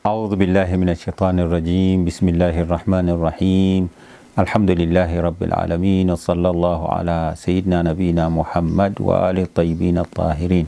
Audhu billahi minash shaitani rajim. Bismillahi rahmani rahim. Alhamdulillahi rabbil alamin wa sallallahu ala sayyidina nabina Muhammad wa ali tayyibin tahirin.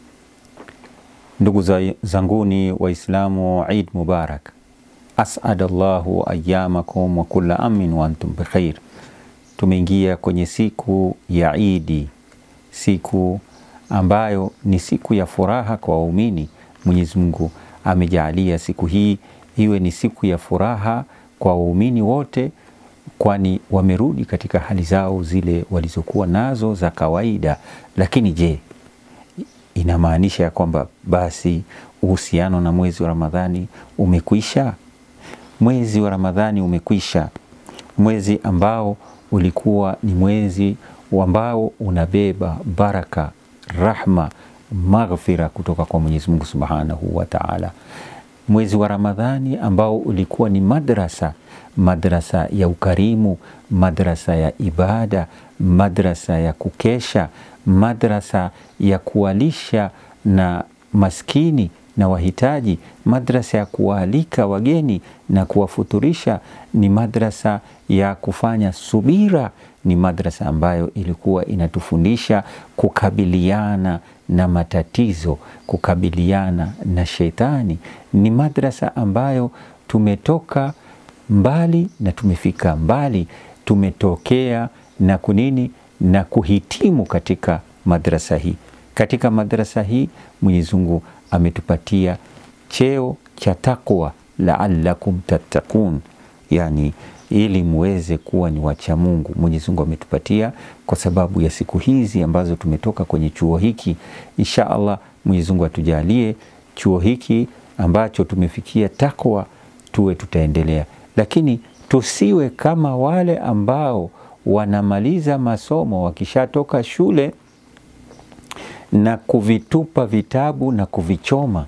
Ndugu zanguni Waislamu, Eid Mubarak. Asadallahu ayamakum wa kulla amin wa antum bikhair. Tumeingia kwenye siku ya Idi, siku ambayo ni siku ya furaha kwa waumini. Mwenyezi Mungu amejaalia siku hii iwe ni siku ya furaha kwa waumini wote, kwani wamerudi katika hali zao zile walizokuwa nazo za kawaida. Lakini je, inamaanisha ya kwamba basi uhusiano na mwezi wa Ramadhani umekwisha? Mwezi wa Ramadhani umekwisha, mwezi ambao ulikuwa ni mwezi ambao unabeba baraka, rahma, maghfira kutoka kwa Mwenyezi Mungu Subhanahu wa Ta'ala. Mwezi wa Ramadhani ambao ulikuwa ni madrasa, madrasa ya ukarimu, madrasa ya ibada, madrasa ya kukesha, madrasa ya kuwalisha na maskini na wahitaji, madrasa ya kuwaalika wageni na kuwafuturisha, ni madrasa ya kufanya subira, ni madrasa ambayo ilikuwa inatufundisha kukabiliana na matatizo, kukabiliana na shetani. Ni madrasa ambayo tumetoka mbali na tumefika mbali, tumetokea na kunini na kuhitimu katika madrasa hii. Katika madrasa hii Mwenyezi Mungu ametupatia cheo cha takwa, laallakum tattaqun, yani ili muweze kuwa ni wacha Mungu. Mwenyezi Mungu ametupatia kwa sababu ya siku hizi ambazo tumetoka kwenye chuo hiki. Insha Allah Mwenyezi Mungu atujalie chuo hiki ambacho tumefikia takwa, tuwe tutaendelea, lakini tusiwe kama wale ambao wanamaliza masomo wakishatoka shule na kuvitupa vitabu na kuvichoma.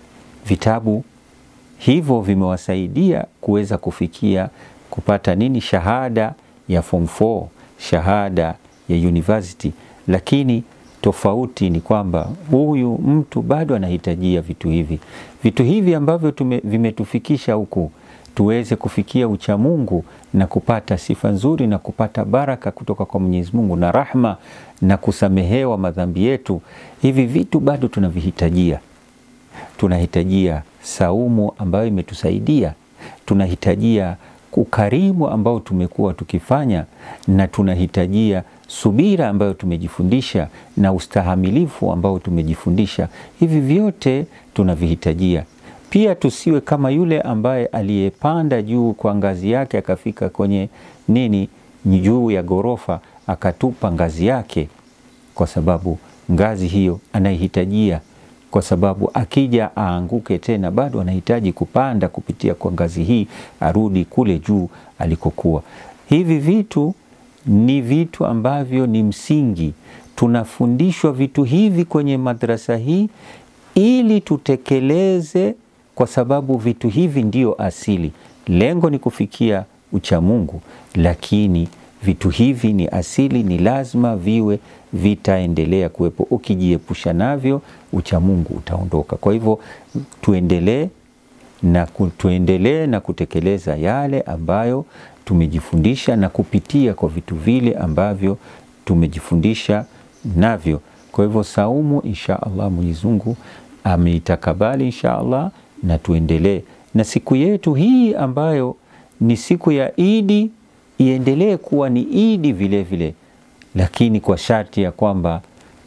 Vitabu hivyo vimewasaidia kuweza kufikia kupata nini? Shahada ya form 4, shahada ya university, lakini tofauti ni kwamba huyu mtu bado anahitajia vitu hivi, vitu hivi ambavyo tume, vimetufikisha huku tuweze kufikia uchamungu na kupata sifa nzuri na kupata baraka kutoka kwa Mwenyezi Mungu na rahma na kusamehewa madhambi yetu. Hivi vitu bado tunavihitajia. Tunahitajia saumu ambayo imetusaidia, tunahitajia ukarimu ambao tumekuwa tukifanya, na tunahitajia subira ambayo tumejifundisha na ustahamilifu ambao tumejifundisha. Hivi vyote tunavihitajia. Pia tusiwe kama yule ambaye aliyepanda juu kwa ngazi yake akafika kwenye nini, juu ya ghorofa akatupa ngazi yake, kwa sababu ngazi hiyo anaihitajia, kwa sababu akija aanguke tena, bado anahitaji kupanda kupitia kwa ngazi hii, arudi kule juu alikokuwa. Hivi vitu ni vitu ambavyo ni msingi. Tunafundishwa vitu hivi kwenye madrasa hii ili tutekeleze kwa sababu vitu hivi ndio asili. Lengo ni kufikia uchamungu, lakini vitu hivi ni asili, ni lazima viwe, vitaendelea kuwepo. Ukijiepusha navyo, uchamungu utaondoka. Kwa hivyo tuendelee na, tuendelee na kutekeleza yale ambayo tumejifundisha na kupitia kwa vitu vile ambavyo tumejifundisha navyo. Kwa hivyo saumu, insha Allah, Mwenyezi Mungu ameitakabali insha Allah na tuendelee na siku yetu hii ambayo ni siku ya Idi iendelee kuwa ni Idi vile vile, lakini kwa sharti ya kwamba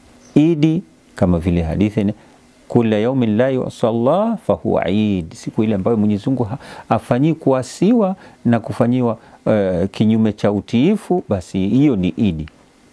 Idi kama vile hadithi kula yaumin la yusallah fahuwa Idi, siku ile ambayo Mwenyezi Mungu afanyii kuasiwa na kufanyiwa uh, kinyume cha utiifu, basi hiyo ni Idi.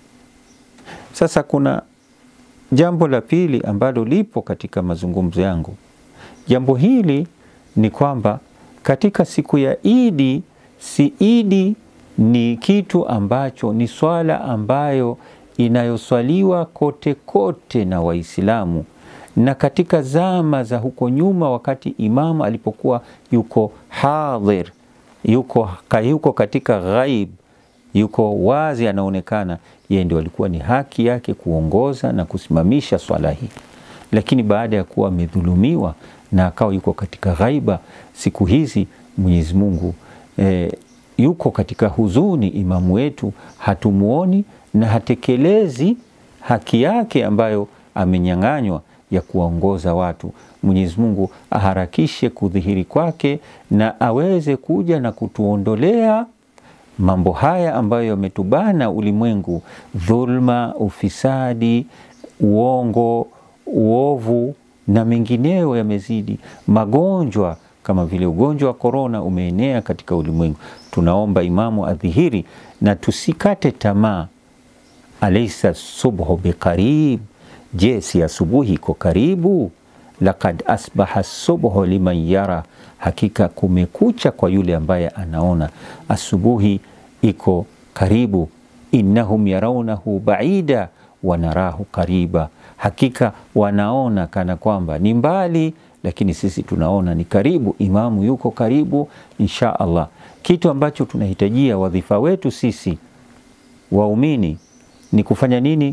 Sasa kuna jambo la pili ambalo lipo katika mazungumzo yangu. Jambo hili ni kwamba katika siku ya Idi, si Idi ni kitu ambacho ni swala ambayo inayoswaliwa kote kote na Waislamu, na katika zama za huko nyuma, wakati imamu alipokuwa yuko hadhir, yuko, yuko katika ghaib, yuko wazi, anaonekana yeye ndio alikuwa ni haki yake kuongoza na kusimamisha swala hii lakini baada ya kuwa amedhulumiwa na akawa yuko katika ghaiba siku hizi, Mwenyezi Mungu eh, yuko katika huzuni. Imamu wetu hatumuoni na hatekelezi haki yake ambayo amenyang'anywa ya kuwaongoza watu. Mwenyezi Mungu aharakishe kudhihiri kwake na aweze kuja na kutuondolea mambo haya ambayo yametubana ulimwengu: dhulma, ufisadi, uongo, uovu na mengineyo yamezidi. Magonjwa kama vile ugonjwa wa korona umeenea katika ulimwengu. Tunaomba Imamu adhihiri na tusikate tamaa. Alaisa subhu biqarib, je, si asubuhi iko karibu? Lakad asbaha subhu liman yara, hakika kumekucha kwa yule ambaye anaona. Asubuhi iko karibu. Innahum yaraunahu baida wanarahu kariba, hakika wanaona kana kwamba ni mbali, lakini sisi tunaona ni karibu. Imamu yuko karibu, insha Allah. Kitu ambacho tunahitajia wadhifa wetu sisi waumini ni kufanya nini?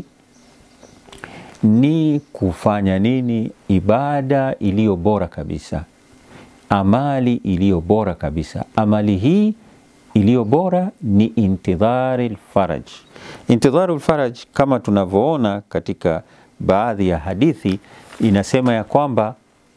Ni kufanya nini? Ibada iliyo bora kabisa, amali iliyo bora kabisa. Amali hii iliyo bora ni intidhari lfaraj. Intidharu lfaraj, kama tunavyoona katika baadhi ya hadithi, inasema ya kwamba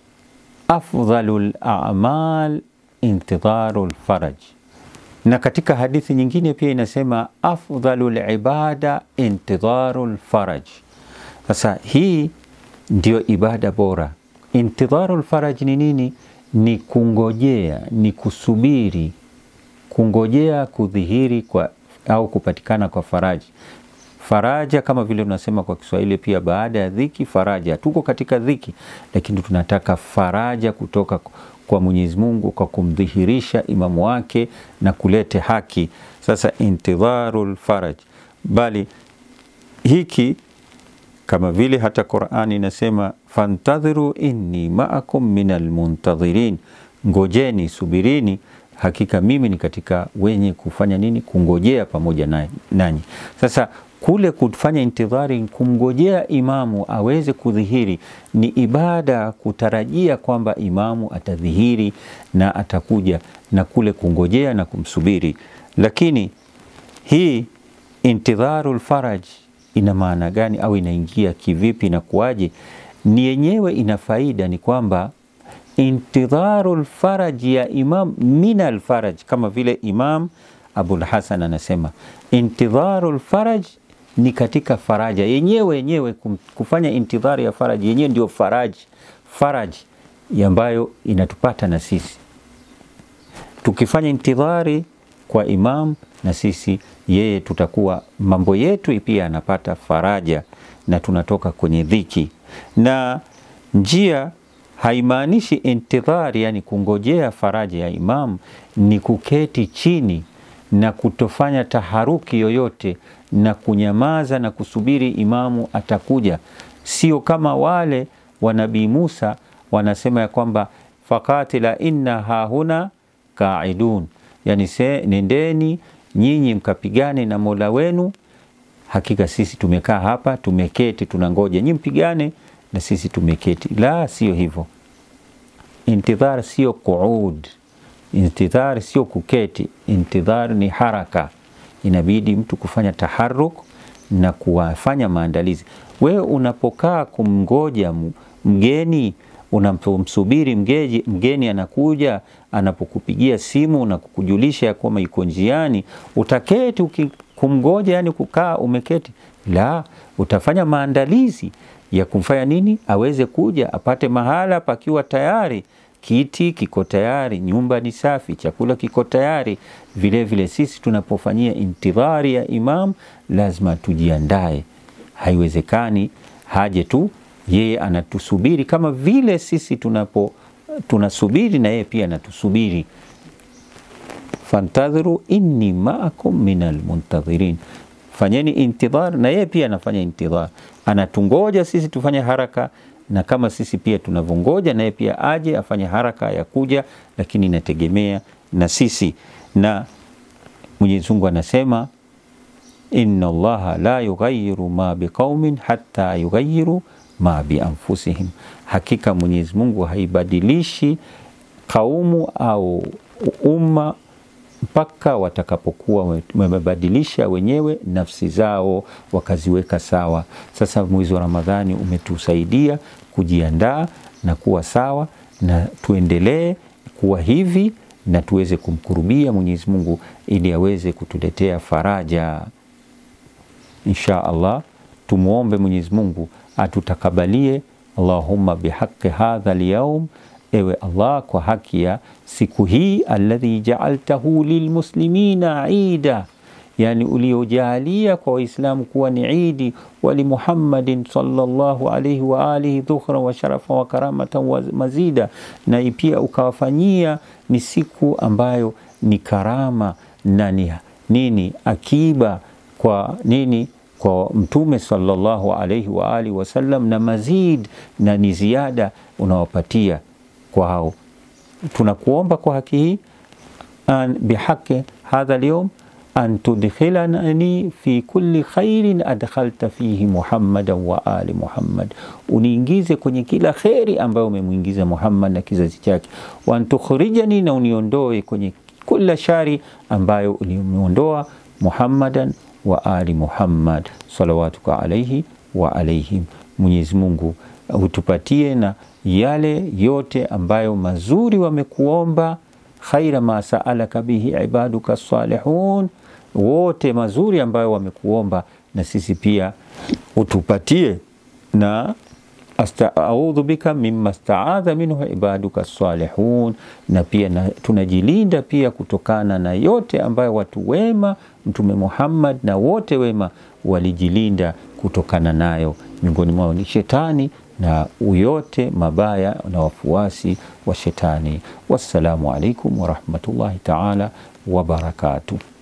afdhalu lamal intidharu lfaraj na katika hadithi nyingine pia inasema afdhalu libada intidharu lfaraj. Sasa hii ndio ibada bora. Intidharu lfaraj ni nini? Ni kungojea, ni kusubiri, kungojea kudhihiri kwa au kupatikana kwa faraji. Faraja kama vile tunasema kwa Kiswahili pia, baada ya dhiki faraja. Tuko katika dhiki, lakini tunataka faraja kutoka kwa Mwenyezi Mungu kwa kumdhihirisha imamu wake na kulete haki. Sasa intidharul faraj, bali hiki kama vile hata Qur'ani inasema fantadhiru inni ma'akum minal muntadhirin, ngojeni, subirini, hakika mimi ni katika wenye kufanya nini? Kungojea pamoja nanyi. Sasa kule kufanya intidhari, kumngojea imamu aweze kudhihiri, ni ibada, kutarajia kwamba imamu atadhihiri na atakuja, na kule kungojea na kumsubiri. Lakini hii intidharul faraj ina maana gani au inaingia kivipi na kuwaje? Ni yenyewe ina faida, ni kwamba intidharul faraj ya imam min alfaraj, kama vile Imam Abul Hasan anasema intidharul faraj ni katika faraja yenyewe yenyewe. Kufanya intidhari ya faraji yenyewe ndio faraji, faraji ambayo inatupata na sisi tukifanya intidhari kwa imam, na sisi yeye tutakuwa mambo yetu pia anapata faraja na tunatoka kwenye dhiki. Na njia haimaanishi intidhari, yani kungojea faraja ya imam ni kuketi chini na kutofanya taharuki yoyote na kunyamaza na kusubiri imamu atakuja. Sio kama wale wa Nabii Musa wanasema ya kwamba fakatila inna hahuna qaidun, yani se, nendeni nyinyi mkapigane na Mola wenu, hakika sisi tumekaa hapa tumeketi tunangoja, nyinyi mpigane na sisi tumeketi. La, sio hivyo. Intidhar sio quud Intidhar sio kuketi. Intidhar ni haraka, inabidi mtu kufanya taharuk na kuwafanya maandalizi. Wewe unapokaa kumngoja mgeni, unapomsubiri mgeni, mgeni anakuja, anapokupigia simu na kukujulisha ya kwamba yuko njiani, utaketi kumngoja, yani kukaa umeketi? La, utafanya maandalizi ya kumfanya nini, aweze kuja, apate mahala pakiwa tayari kiti kiko tayari, nyumba ni safi, chakula kiko tayari. Vile vile sisi tunapofanyia intidhari ya imam lazima tujiandae. Haiwezekani haje tu yeye anatusubiri kama vile sisi tunapo tunasubiri na yeye pia anatusubiri. Fantadhiru inni maakum minal muntadhirin, fanyeni intidhar na yeye pia anafanya intidhar, anatungoja sisi tufanye haraka na kama sisi pia tunavyongoja naye pia aje afanye haraka ya kuja, lakini inategemea na sisi. Na Mwenyezi Mungu anasema inna Allaha la yughayyiru ma biqaumin hatta yughayyiru ma bianfusihim, hakika Mwenyezi Mungu haibadilishi kaumu au umma mpaka watakapokuwa wamebadilisha wenyewe nafsi zao wakaziweka sawa. Sasa mwezi wa Ramadhani umetusaidia kujiandaa na kuwa sawa, na tuendelee kuwa hivi na tuweze kumkurubia Mwenyezi Mungu ili aweze kutuletea faraja insha Allah. Tumwombe Mwenyezi Mungu atutakabalie, Allahumma bihaqi hadha lyaum Ewe Allah, kwa haki ya siku hii, alladhi jaaltahu lilmuslimina ida, yani uliojaalia kwa Waislamu kuwa ni idi, wali Muhammadin sallallahu alayhi wa alihi dhukhran wa sharafa wa karamatan wa mazida, na pia ukawafanyia ni siku ambayo ni karama na ni nini akiba kwa nini kwa Mtume sallallahu alayhi wa alihi wasallam, na mazid na ni ziada unawapatia kwa hao tunakuomba kwa haki hii, bihaqi hadha alyawm an tudkhilani fi kulli khairin adkhalta fihi Muhammadan wa ali Muhammad, uniingize kwenye kila kheri ambayo umemwingiza Muhammad na kizazi chake. Wa antukhrijani, na uniondoe kwenye kila shari ambayo ulimwondoa Muhammadan wa ali Muhammad salawatuka alaihi wa alaihim. Mwenyezi Mungu utupatie na yale yote ambayo mazuri wamekuomba, khaira ma saalaka bihi ibaduka salihun, wote mazuri ambayo wamekuomba, na sisi pia utupatie na audhu bika mimma staadha minhu ibaduka salihun, na pia na, tunajilinda pia kutokana na yote ambayo watu wema Mtume Muhammad na wote wema walijilinda kutokana nayo, miongoni mwao ni shetani na uyote mabaya na wafuasi wa shetani. Wassalamu alaikum warahmatullahi taala wabarakatuh.